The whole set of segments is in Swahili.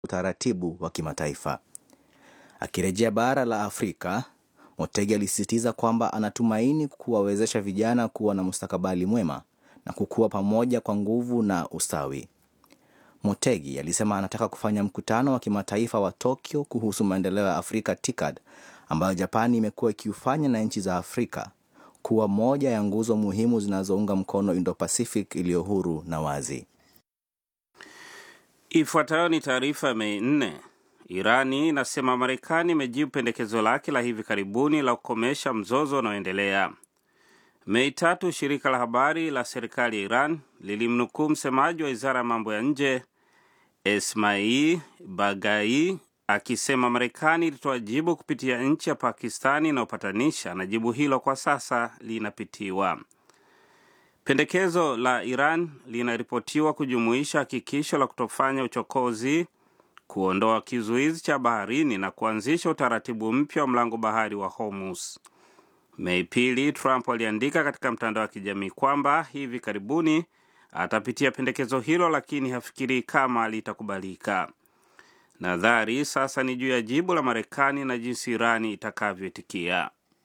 utaratibu wa kimataifa. Akirejea bara la Afrika, Motegi alisisitiza kwamba anatumaini kuwawezesha vijana kuwa na mustakabali mwema na kukua pamoja kwa nguvu na ustawi. Motegi alisema anataka kufanya mkutano wa kimataifa wa Tokyo kuhusu maendeleo ya Afrika TICAD ambayo Japani imekuwa ikiufanya na nchi za Afrika kuwa moja ya nguzo muhimu zinazounga mkono Indo-Pacific iliyo huru na wazi. Ifuatayo ni taarifa ya Mei nne. Irani inasema Marekani imejibu pendekezo lake la hivi karibuni la kukomesha mzozo unaoendelea. Mei tatu, shirika la habari la serikali ya Iran lilimnukuu msemaji wa wizara ya mambo ya nje Esmail Bagai akisema Marekani ilitoa jibu kupitia nchi ya Pakistani inayopatanisha na jibu hilo kwa sasa linapitiwa. Pendekezo la Iran linaripotiwa kujumuisha hakikisho la kutofanya uchokozi, kuondoa kizuizi cha baharini na kuanzisha utaratibu mpya wa mlango bahari wa Hormuz. Mei pili, Trump aliandika katika mtandao wa kijamii kwamba hivi karibuni atapitia pendekezo hilo, lakini hafikirii kama litakubalika. Nadhari sasa ni juu ya jibu la Marekani na jinsi Irani itakavyoitikia.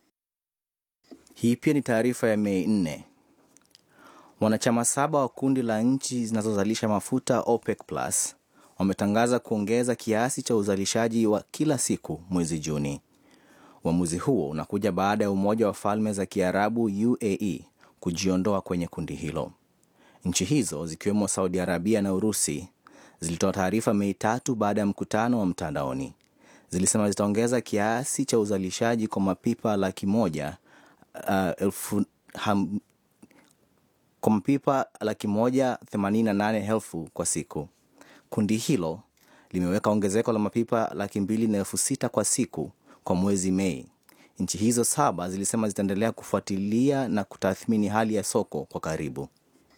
Hii pia ni taarifa ya Mei nne. Wanachama saba wa kundi la nchi zinazozalisha mafuta OPEC Plus wametangaza kuongeza kiasi cha uzalishaji wa kila siku mwezi Juni. Uamuzi huo unakuja baada ya Umoja wa Falme za Kiarabu UAE kujiondoa kwenye kundi hilo. Nchi hizo zikiwemo Saudi Arabia na Urusi zilitoa taarifa Mei tatu baada ya mkutano wa mtandaoni. Zilisema zitaongeza kiasi cha uzalishaji kwa mapipa laki moja uh, elfu, ham, kwa mapipa laki moja themanini na nane elfu kwa siku. Kundi hilo limeweka ongezeko la mapipa laki mbili na elfu sita kwa siku kwa mwezi Mei. Nchi hizo saba zilisema zitaendelea kufuatilia na kutathmini hali ya soko kwa karibu.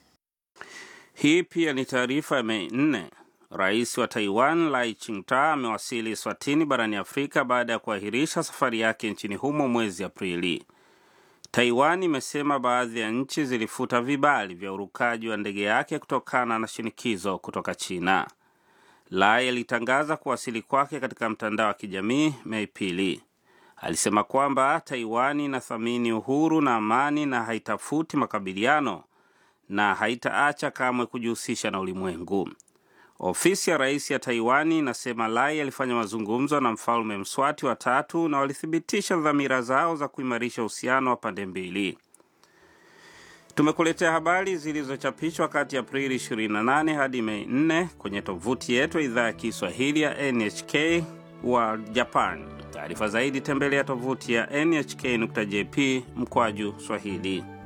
Hii pia ni taarifa ya Mei nne. Rais wa Taiwan Lai Ching-te amewasili Swatini barani Afrika baada ya kuahirisha safari yake nchini humo mwezi Aprili. Taiwan imesema baadhi ya nchi zilifuta vibali vya urukaji wa ndege yake kutokana na shinikizo kutoka China. Lai alitangaza kuwasili kwake katika mtandao wa kijamii Mei pili. Alisema kwamba Taiwan inathamini uhuru na amani na haitafuti makabiliano na haitaacha kamwe kujihusisha na ulimwengu. Ofisi ya rais ya Taiwani inasema Lai alifanya mazungumzo na mfalme Mswati wa tatu na walithibitisha dhamira zao za kuimarisha uhusiano wa pande mbili. Tumekuletea habari zilizochapishwa kati ya Aprili 28 hadi Mei 4 kwenye tovuti yetu ya idhaa ya Kiswahili ya NHK wa Japan. Taarifa zaidi tembelea tovuti ya nhk.jp mkwaju Swahili.